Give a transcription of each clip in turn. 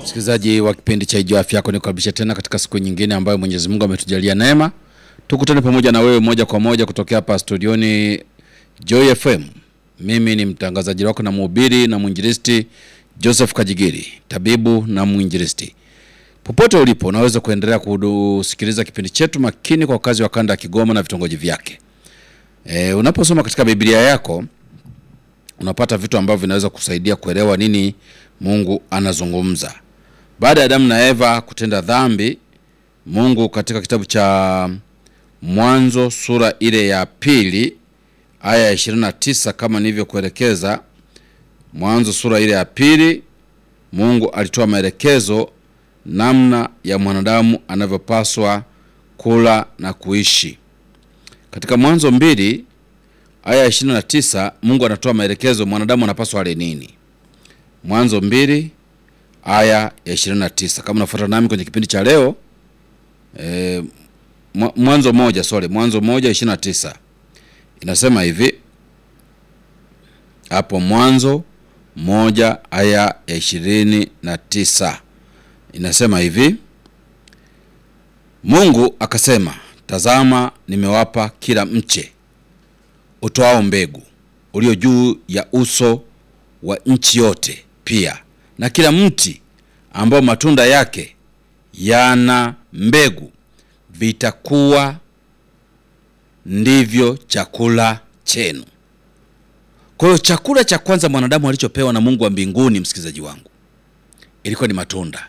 Msikilizaji wa kipindi cha Ijua Afya Yako, nikukaribisha tena katika siku nyingine ambayo Mwenyezi Mungu ametujalia neema, tukutane pamoja na wewe moja kwa moja kutokea hapa studioni Joy FM. Mimi ni mtangazaji wako na mhubiri na mwinjilisti Joseph Kajigiri, tabibu na mwinjilisti. Popote ulipo, unaweza kuendelea kusikiliza kipindi chetu makini kwa wakazi wa kanda ya Kigoma na vitongoji vyake. E, unaposoma katika Biblia yako unapata vitu ambavyo vinaweza kusaidia kuelewa nini Mungu anazungumza. Baada ya Adamu na Eva kutenda dhambi, Mungu katika kitabu cha Mwanzo sura ile ya pili aya ya 29 kama nilivyokuelekeza, Mwanzo sura ile ya pili, Mungu alitoa maelekezo namna ya mwanadamu anavyopaswa kula na kuishi. Katika Mwanzo mbili aya ya 29 Mungu anatoa maelekezo mwanadamu anapaswa ale nini. Mwanzo mbili aya ya 29. Kama unafuata nami kwenye kipindi cha leo e, Mwanzo moja sorry, Mwanzo moja 29 inasema hivi hapo, Mwanzo moja aya ya ishirini na tisa inasema hivi, Mungu akasema, tazama, nimewapa kila mche utoao mbegu ulio juu ya uso wa nchi yote, pia na kila mti ambao matunda yake yana mbegu, vitakuwa ndivyo chakula chenu. Kwa hiyo chakula cha kwanza mwanadamu alichopewa na Mungu wa mbinguni, msikilizaji wangu, ilikuwa ni matunda.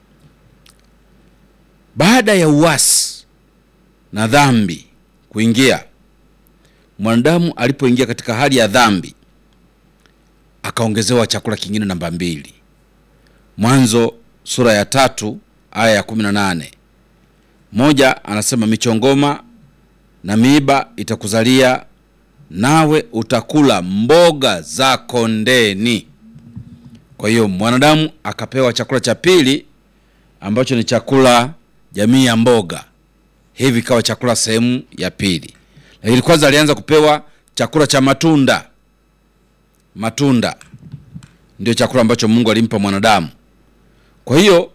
Baada ya uasi na dhambi kuingia, mwanadamu alipoingia katika hali ya dhambi, akaongezewa chakula kingine namba mbili. Mwanzo sura ya tatu aya ya kumi na nane moja anasema michongoma na miiba itakuzalia nawe utakula mboga za kondeni. Kwa hiyo mwanadamu akapewa chakula cha pili ambacho ni chakula jamii ya mboga, hivi ikawa chakula sehemu ya pili. Lakini kwanza alianza kupewa chakula cha matunda. Matunda ndio chakula ambacho Mungu alimpa mwanadamu. Kwa hiyo